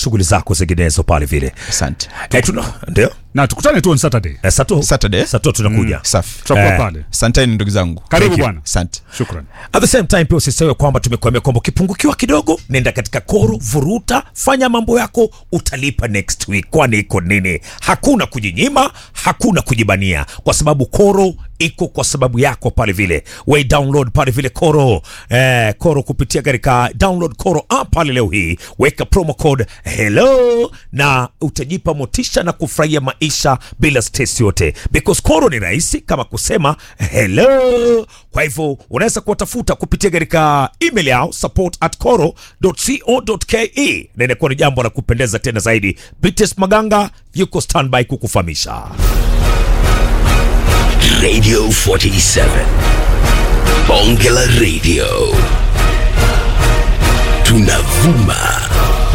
shughuli zako zinginezo pale vile asante eh, tuna ndio na tukutane tu on Saturday. eh, sato Saturday sato tunakuja safi Tutakuwa Eh. pale. asanteni ndugu zangu Karibu Thank you. bwana. asante Shukran. At the same time pia usisahau kwamba tumekuambia kwamba ukipungukiwa kidogo, nenda katika Koro, vuruta, fanya mambo yako, utalipa next week. Kwani iko nini? Hakuna kujinyima, hakuna kujibania, kwa sababu Koro iko kwa sababu yako pale vile. We download pale vile Koro eh, Koro kupitia katika download Koro app pale leo hii, weka promo code hello na utajipa motisha na kufurahia maisha bila stress yote, because Koro ni rahisi kama kusema hello. Kwa hivyo unaweza kuwatafuta kupitia katika email yao support at coro.co.ke na inakuwa ni jambo la kupendeza tena zaidi. BTS Maganga yuko standby kukufahamisha. Radio 47. Bonge la Radio. Tunavuma